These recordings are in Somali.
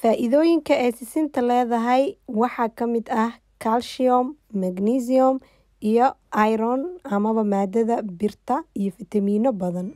faa-iidooyinka ay sisinta leedahay waxaa ka mid ah calcium magnesium iyo iron amaba maadada birta iyo fitamiino badan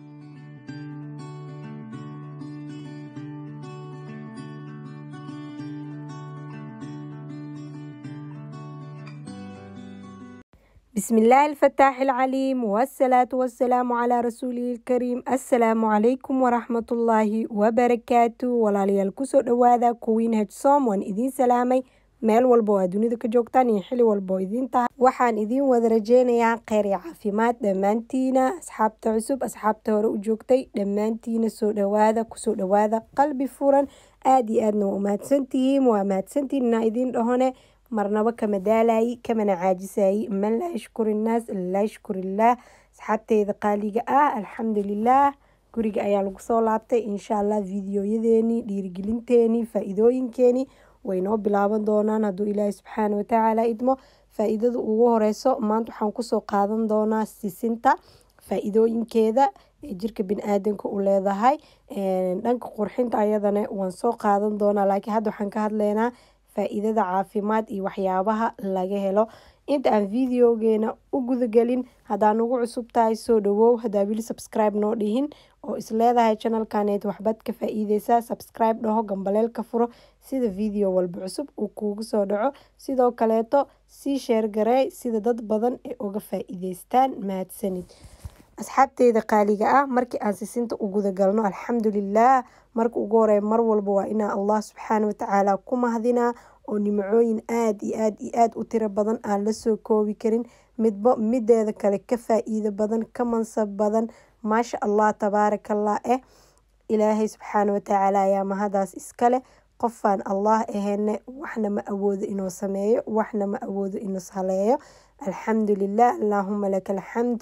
بسم الله الفتاح العليم والصلاة والسلام على رسوله الكريم السلام عليكم ورحمة الله وبركاته walaalyaal kusoo dhawaada kuwiin hejsom waan idiin salaamay meel walba oo aad dunida ka joogtaan iyo xili walba oo idiin tahay waxaan idiin wada rajeynayaa kheyr iyo caafimaad dhammaantiina asxaabta cusub asxaabta hore u joogtay dhammaantiina soo dhawaada kusoo dhawaada qalbi furan aada iyo aadna waa umahadsantihiin waa mahadsantihiin inaa idiin dhahone marnaba kama daalayi kamana caajisayi man laa yashkuri innaas laa yashkur illaah asxaabteyda qaaliga ah alxamdulilaah guriga ayaa lagu soo laabtay insha allah videoyadeenii dhiirigelinteenii faa-iidooyinkeenii way noo bilaaban doonaan hadduu ilaahay subxaana watacaala idmo faa-iidada ugu horeyso maanta waxaan kusoo qaadan doonaa sisinta faa-iidooyinkeeda ee jirka bini-aadanka u leedahay dhanka qurxinta ayadana waan soo qaadan doonaa laakiin hadda waxaan ka hadleynaa faa-iidada caafimaad iyo waxyaabaha laga helo inta aan videogeena u gudagelin haddaa ugu cusub tahay soo dhawow haddaa wili subscribe noo dhihin oo isleedahay channelkaneed waxbaad ka faa-iideysaa subscribe dhaho gambaleelka furo sida video walba cusub uu kuugu soo dhaco sidoo kaleeto sii sheergarey sida dad badan ee uga faa-iideystaan mahadsanid asxaabteyda qaaliga ah markii aan sisinta u gudagalno alxamdulilaah marka ugu horeya mar walba waa inaa allah subxaana watacaala ku mahdinaa oo nimcooyin aada iyo aada iyo aada u tiro badan aan lasoo koobi karin midba mideeda kale ka faa-iido badan ka mansab badan maasha allah tabaarakallah eh ilaahay subxaana watacaala ayaa mahadaas iskale qofaan allah aheyne waxna ma awoodo inuu sameeyo waxna ma awoodo inuu haleeyo alxamdulilah allaahuma laka alxamd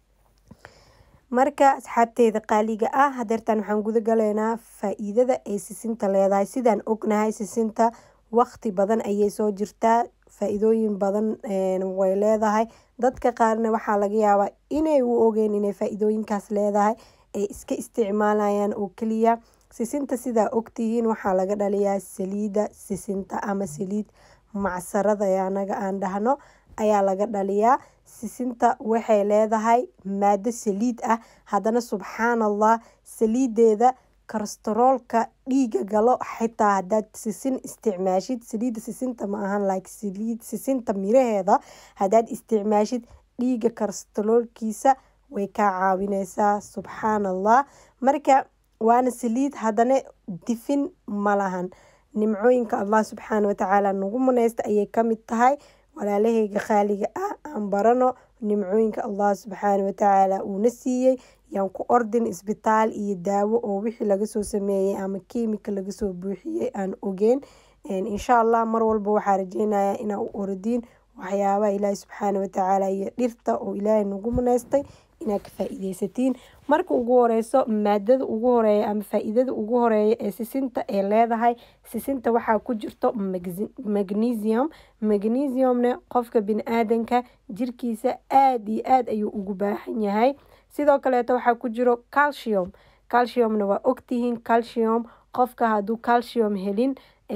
marka asxaabteyda qaaliga ah hadeertaan waxaan guda galeynaa faa-iidada ay sisinta leedahay sidaan ognahay sisinta waqti badan ayay soo jirtaa faa-iidooyin badan way leedahay dadka qaarna waxaa laga yaabaa inay u ogeen inay faa-iidooyinkaas leedahay ay iska isticmaalayaan oo keliya sisinta sidaa ogtihiin waxaa laga dhaliyaa saliida sisinta ama saliid macsarada anaga aan dhahno ayaa laga dhaliyaa sisinta waxay leedahay maado saliid ah haddana subxaan allah saliideeda kolestaroolka dhiiga galo xitaa hadaad sisin isticmaashid saliida sisinta ma ahan like saliid sisinta miraheeda hadaad isticmaashid dhiiga kolestaroolkiisa way kaa caawineysaa subxaan allah marka waana saliid haddana difin ma lahan nimcooyinka allah subxaana watacaala nagu muneysta ayay kamid tahay walaalaheyga khaaliga ah aan barano nimcooyinka allah subxaana watacaala uuna siiyey yaan ku ordin isbitaal iyo daawo oo wixii lagasoo sameeyey ama kiimika lagasoo buuxiyey aan ogeyn insha allah mar walba waxaa rajeynayaa inaa u ordiin waxyaabaha ilaahi subxaana watacaala iyo dhirta oo ilaahay nagu muneystay inaad ka faa-iideysatiin marka ugu horeyso maadada ugu horeeya ama faa-iidada ugu horeeya ee sisinta ee leedahay sisinta waxaa ku jirto magnesium magnesiumna qofka bini-aadanka jirkiisa aada iyo aada ayuu ugu baahan yahay sidoo kaleeto waxaa ku jiro calcium calciumna waa ogtihiin calcium qofka hadduu calcium helin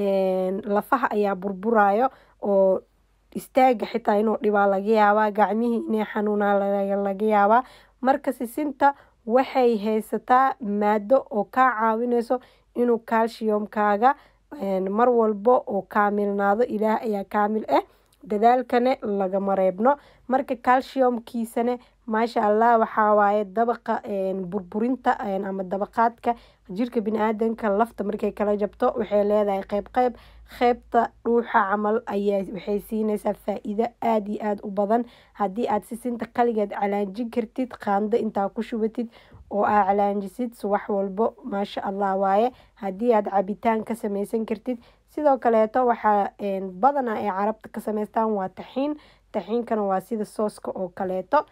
lafaha ayaa burburayo oo istaaga xitaa inuu dhibaa laga yaabaa gacmihii inay xanuunaa laga yaabaa marka sisinta waxay haysataa maado oo kaa caawineyso inuu calciumkaaga mar walba oo kaamilnaado ilaah ayaa kaamil ah dadaalkane lagama reebno marka calciumkiisane maasha allah waxaa waaye dabaqa burburinta ama dabaqaadka jirka bini-aadanka lafta markay kala jabto waxay leedahay qeyb qeyb qeybta dhuuxa camal ayaa waxay siineysaa faa-iido aada iyo aada u badan haddii aad sisinta kaligeed calaanjin kartid qaando intaa ku shubatid oo aa calaanjisid subax walbo maasha allah waaye haddii aad cabitaan ka sameysan kartid sidoo kaleeto waxaa badanaa ay carabta ka sameystaan waa taxiin taxiinkana waa sida sooska oo kaleeto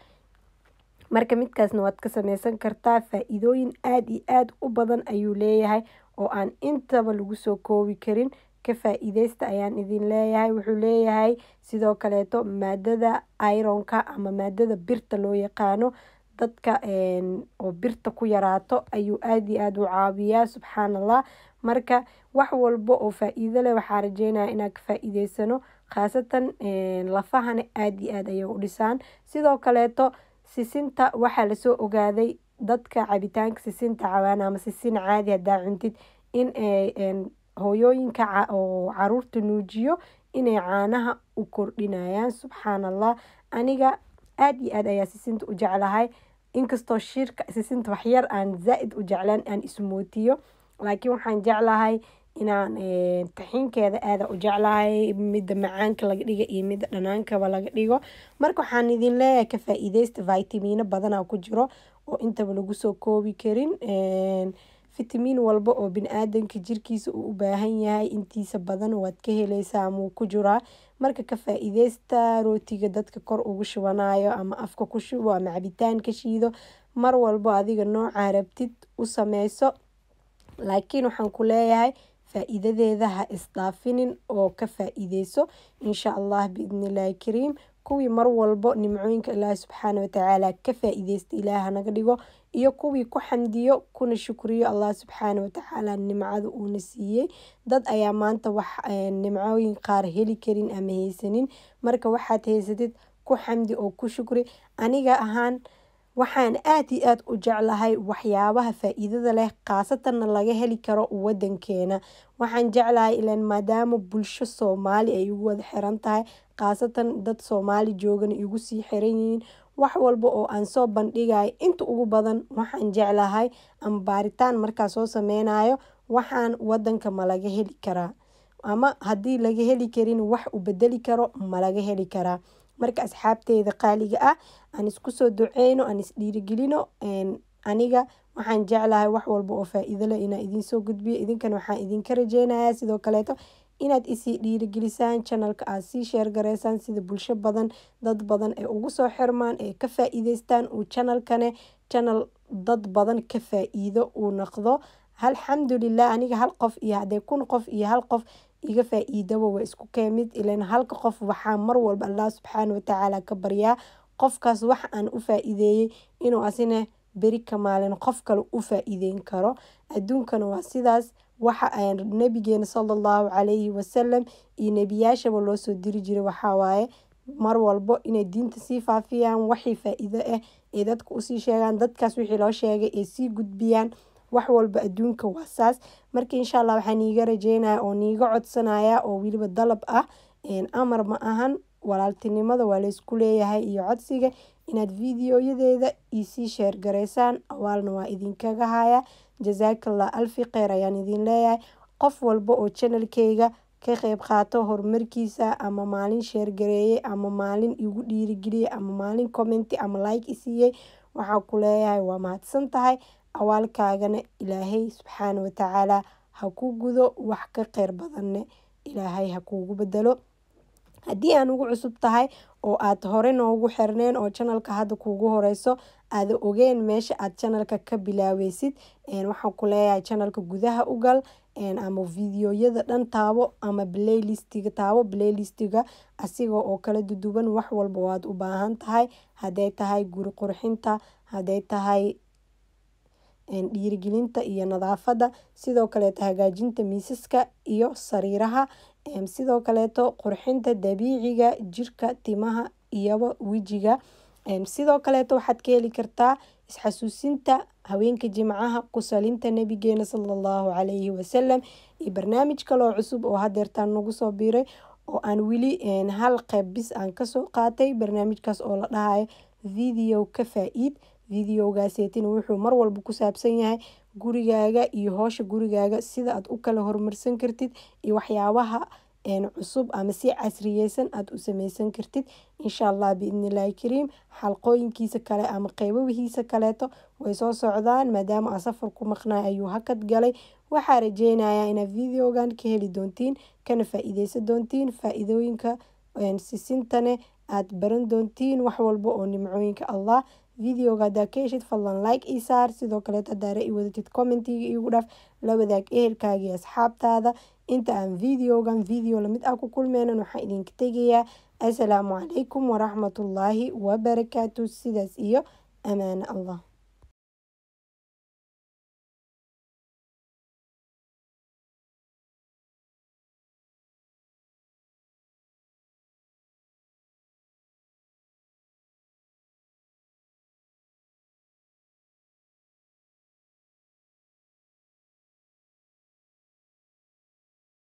marka midkaasna waad ka sameysan kartaa faa-iidooyin aada iyo aada u badan ayuu leeyahay oo aan intaba lagu soo koobi karin ka faa-iideysta ayaan idin leeyahay wuxuu leeyahay sidoo kaleeto maadada ironka ama maadada birta loo yaqaano dadka oo birta ku yaraato ayuu aada iyo aada u caawiyaa subxaan allah marka wax walba oo faa-iido leh waxaa rajeynaya inaan ka faa-iideysano khaasatan lafahana aada iyo aada ayay u dhisaan sidoo kaleeto sisinta waxaa lasoo ogaaday dadka cabitaanka sisinta cawaan ama sisin caadi hadaa cuntid in hooyooyinka oo caruurta nuujiyo inay caanaha u kordhinayaan subxaan allah aniga aada iyo aada ayaa sisinta u jeclahay inkastoo shirka sisinta waxyar aan zaa-id u jeclaan aan ismootiyo laakiin waxaan jeclahay inaan taxiinkeeda aada u jeclahay midda macaanka laga dhigo iyo midda dhanaankaba laga dhigo marka waxaan idin leeyahay ka faa-iideysta vitamino badana ku jiro oo intaba lagu soo koobi karin fitamiin walba oo bini-aadanka jirkiisa uu u baahan yahay intiisa badan waad ka heleysaa ama wuu ku jiraa marka ka faa-iideysta rootiga dadka kor ugu shubanayo ama afka ku shubo ama cabitaan ka shiido mar walbo adiga noocaa rabtid u sameyso laakiin waxaan ku leeyahay faa-iidadeeda ha isdhaafinin oo ka faa-iideyso insha allah biidnillaahi kariim kuwii mar walbo nimcooyinka ilaahi subxaana watacaala ka faa-iideysta ilaah hanaga dhigo iyo kuwii ku xamdiyo kuna shukriyo allah subxaana watacaala nimcada uuna siiyey dad ayaa maanta wax nimcooyin qaar heli karin ama haysanin marka waxaad haysatid ku xamdi oo ku shukri aniga ahaan waxaan aada iyo aada u jeclahay waxyaabaha faa-iidada leh khaasatanna laga heli karo wadankeena waxaan jeclahay ilan maadaama bulsho soomaali ay igu wada xiran tahay khaasatan dad soomaali joogana igu sii xiran yihiin wax walba oo aan soo bandhigayo inta ugu badan waxaan jeclahay ama baaritaan markaa soo sameynayo waxaan wadanka ma laga heli karaa ama haddii laga heli karin wax u bedeli karo ma laga heli karaa marka asxaabteyda qaaliga ah aan isku soo duceyno aan isdhiirigelino aniga waxaan jeclahay wax walba oo faa-iido leh inaa idinsoo gudbiyo idinkana waxaan idinka rajeynayaa sidoo kaleeto inaad isii dhiirigelisaan janalka aad sii sheergareysaan sida bulsho badan dad badan ee ugu soo xirmaan ee ka faa-iideystaan uu janalkane janal dad badan ka faa-iido uu noqdo alxamdulilah aniga hal qof iyo haddee kun qof iyo hal qof iga faa-iidaba waa isku keemid ilan halka qof waxaa mar walba allah subxaana watacaala ka baryaa qofkaas wax aan u faa-iideeyey inuu asina beri ka maalin qof kale u faa-iideyn karo adduunkana waa sidaas waxa nabigeena sala allahu calayhi wasalam iyo nebiyaashaba loo soo diri jiray waxawaaye mar walbo inay diinta sii faafiyaan waxii faa-iido ah ee dadka usii sheegaan dadkaas wixii loo sheegay ee sii gudbiyaan wax walba adduunka waa saas marka insha allah waxaa niiga rajeynaya oo niiga codsanaya oo weliba dalab ah amar ma ahan walaaltinimada waa laysku leeyahay iyo codsiga inaad videoyadeeda isii sheergareysaan awaalna waa idinkaga haya jasaakallah alfi kheyr ayaan idin leeyahay qof walba oo janalkeyga ka qeyb qaato horumarkiisa ama maalin sheergareeyey ama maalin igu dhiirigeliyey ama maalin commenti ama like isiiyey waxaa ku leeyahay waa mahadsan tahay awaalkaagana ilaahay subxaana watacaala ha ku gudo wax ka kheyr badanne ilaahay ha kuugu bedelo haddii aan ugu cusub tahay oo aad hore noogu xirneen oo janalka hadda kuugu horeyso aada ogeen meesha aad janalka ka bilaaweysid waxaan ku leeyahay janalka gudaha u gal ama videoyada dhan taabo ama playlistiga taabo playlistiga asiga oo kala duduwan wax walba waad u baahan tahay hadday tahay guri qurxinta hadday tahay dhiirigelinta iyo nadaafada sidoo kaleeto hagaajinta miisaska iyo sariiraha sidoo kaleeto qurxinta dabiiciga jirka timaha iyoba wejiga sidoo kaleeto waxaad ka heli kartaa isxasuusinta haweenka jimcaha kusalinta nabigeena sala allahu calayhi wasalam iyo barnaamij kaloo cusub oo hadeertaan nagu soo biiray oo aan weli hal qeyb bis aan kasoo qaatay barnaamijkaas oo la dhahayo video ka faa-iid videogaaseetina wuxuu mar walba ku saabsan yahay gurigaaga iyo hoosha gurigaaga sida aad u kala horumarsan kartid iyo waxyaabaha cusub ama si casriyeysan aada u sameysan kartid insha allah biidnillahi kariim xalqooyinkiisa kale ama qeybahiisa kaleeto way soo socdaan maadaama aan safar ku maqnay ayuu hakad galay waxaa rajeynayaa inaad videogan ka heli doontiin kana faa-iideysan doontiin faa-iidooyinka sisintane aada baran doontiin wax walba oo nimcooyinka allah videoga hadaa ka heshid fadlan like ii saar sidoo kaleeto hadaare i wadatid commentiga iigu dhaaf la wadaag ehelkaagii asxaabtaada inta aan videogan video lamid ah ku kulmeynan waxaan idinka tegayaa assalaamu calaykum waraxmatullaahi wabarakaatu sidaas iyo amaano allah